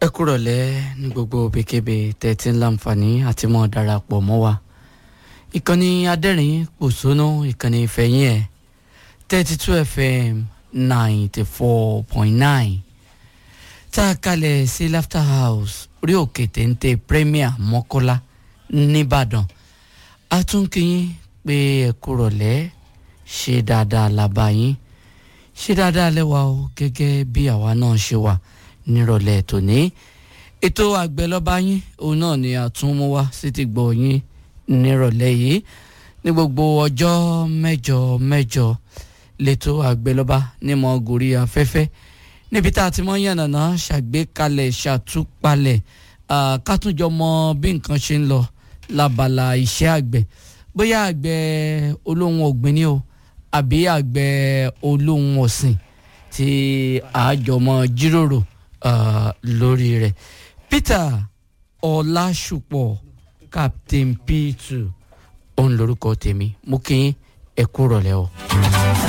ẹ kúrọ̀lẹ́ ní gbogbo òbíkébé tẹ́tí ń láǹfààní àti mọ́ darapọ̀ mọ́ wa ìkànnì adẹ́rìn pòṣónú ìkànnì ìfẹ̀yìn ẹ̀ thirty two fm ninety four point nine tá a kalẹ̀ sí laughter house orí òkè téńté premier mọ́kọ́lá nìbàdàn a tún kí yín pé ẹ kúrọ̀lẹ́ ṣe dáadáa làbá yín ṣe dáadáa lẹ́wà o gẹ́gẹ́ bí àwa náà ṣe wà nírọ̀lẹ́ tòní ètò àgbẹ̀lọ́ba yín òun náà ni àtúnmú wá sí ti gbọ́ yín nírọ̀lẹ́ yìí ní gbogbo ọjọ́ mẹ́jọ mẹ́jọ lẹ́tọ́ àgbẹ̀lọ́ba ní mọ́ gòrí afẹ́fẹ́ níbi tá a ti mọ́ yànnàná ṣàgbékalẹ̀ ṣàtúpalẹ̀ kátúnjọ mọ bí nǹkan ṣe ń lọ lábala iṣẹ́ àgbẹ̀ bóyá àgbẹ̀ olóhùn ọ̀gbìn ni o àbí àgbẹ̀ olóhùn ọ̀sìn tí àjọmọ̀ jíròrò uh, lórí rẹ̀ Peter Ọlásùpọ̀ Captain P2 òun lórúkọ tèmi mú kí ẹ kú rọ̀lẹ́ o.